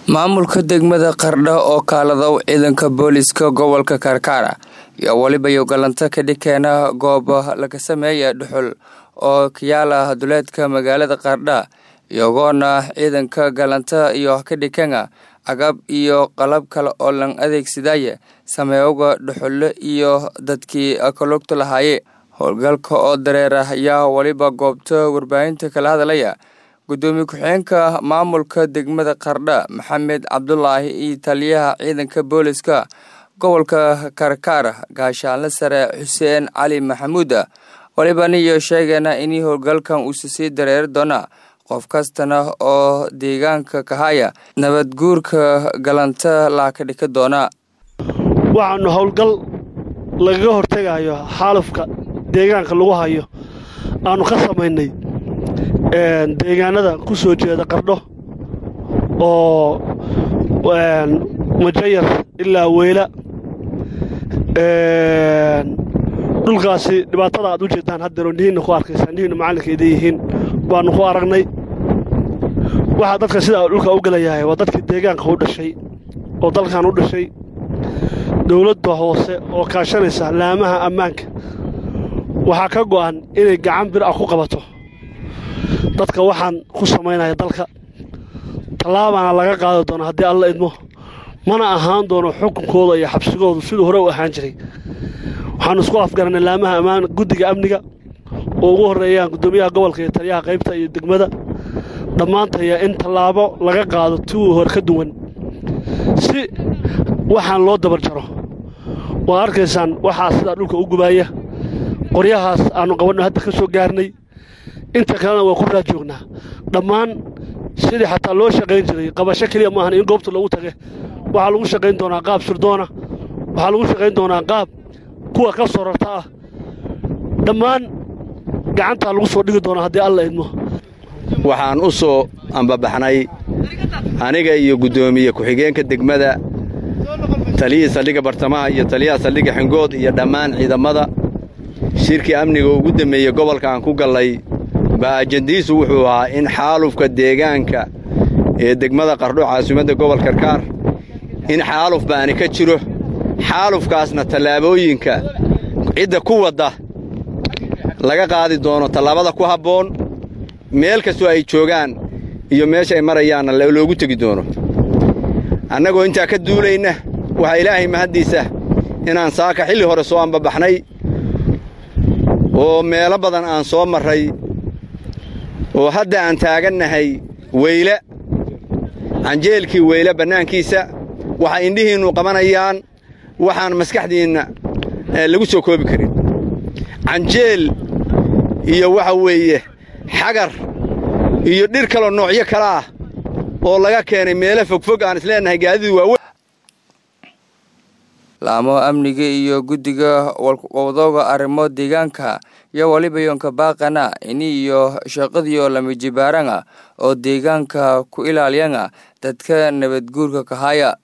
maamulka degmada qardho oo kaaladow ciidanka booliiska gobolka karkaara iyo weliba yogalanta ka dhikeena goob laga sameeya dhuxul oo kayaala duleedka magaalada qardha iyagoona ciidanka galanta iyo ka dhikena agab iyo qalab kale oo lan adeegsadaya sameeyoga dhuxulle iyo dadkii kalugta lahaaye howlgalka oo dareera ayaa weliba goobta warbaahinta kala hadlaya gudoomiye ku-xigeenka maamulka degmada qardha maxamed cabdulaahi iyo taliyaha ciidanka booliska gobolka karkaar gaashaanle sare xuseen cali maxamuuda walibana iyo sheegeena in howlgalkan uusa sii dareeri doona qof kastana oo deegaanka kahaya nabadguurka galanta laa ka dhika doona waxaanu howlgal lagaga hortegayo xaalufka deegaanka lagu hayo aanu ka samaynay deegaanada ku soo jeeda qardho oo majayar ilaa weyla dhulkaasi dhibaatada aad u jeedaan haddeero nihiinna ku arkaysaa nihiinna macallinka idan yihiin baannu ku aragnay waxaa dadka sidaa dhulka u gelayahay waa dadkii deegaanka u dhashay oo dalkan u dhashay dowladda hoose oo kaashanaysa laamaha ammaanka waxaa ka go'an inay gacan bir ah ku qabato dadka waxaan ku samaynaya dalka tallaabaana laga qaadi doona haddii alla idmo mana ahaan doono xukunkooda iyo xabsigoodu siduu hore u ahaan jiray waxaanu isku afgarannay laamaha ammaan guddiga amniga oo ugu horreeyaan guddoomiyaha gobolka iyo taliyaha qaybta iyo degmada dhammaantaya in tallaabo laga qaado tiwii hore ka duwan si waxaan loo dabar jaro waad arkaysaan waxaa sidaa dhulka u gubaaya qoryahaas aannu qabanno hadda ka soo gaarnay inta kalena waa ku raa joognaa dhammaan sidii xataa loo shaqayn jiray qabasho keliya maahan in goobta loogu tage waxaa lagu shaqayn doonaa qaab sirdoona waxaa lagu shaqayn doonaa qaab kuwa ka sorarta ah dhammaan gacantaa lagu soo dhigi doonaa haddii alla idmo waxaan u soo ambabaxnay aniga iyo guddoomiye ku-xigeenka degmada taliyihii saldhigga bartamaha iyo taliyaha saldhigga xingood iyo dhammaan ciidamada shirkii amniga ugu dammeeyey gobolka aan ku gallay baa ajandiisu wuxuu ahaa in xaalufka deegaanka ee degmada qardho caasimadda gobol karkaar in xaaluf baani ka jiro xaalufkaasna tallaabooyinka cidda ku wadda laga qaadi doono tallaabada ku habboon meel kastoo ay joogaan iyo meesha ay marayaanna loogu tegi doono annagoo intaa ka duulayna waxaa ilaahay mahaddiisa inaan saaka xilli hore soo ambabaxnay oo meelo badan aan soo marray oo hadda aan taagannahay weyle canjeelkii weyle bannaankiisa waxa indhihiinnu qabanayaan waxaan maskaxdiinna lagu soo koobi karin canjeel iyo waxa weeye xagar iyo dhir kaloo noocyo kale ah oo laga keenay meelo fogfog aan isleennahay gaadidu waawe laamo amniga iyo guddiga wadooga arrimo deegaanka iyo waliba yoonka baaqana ini iyo shaqadiyo lamijibaaranga oo deegaanka ku ilaaliyanga dadka nabadguurka kahaya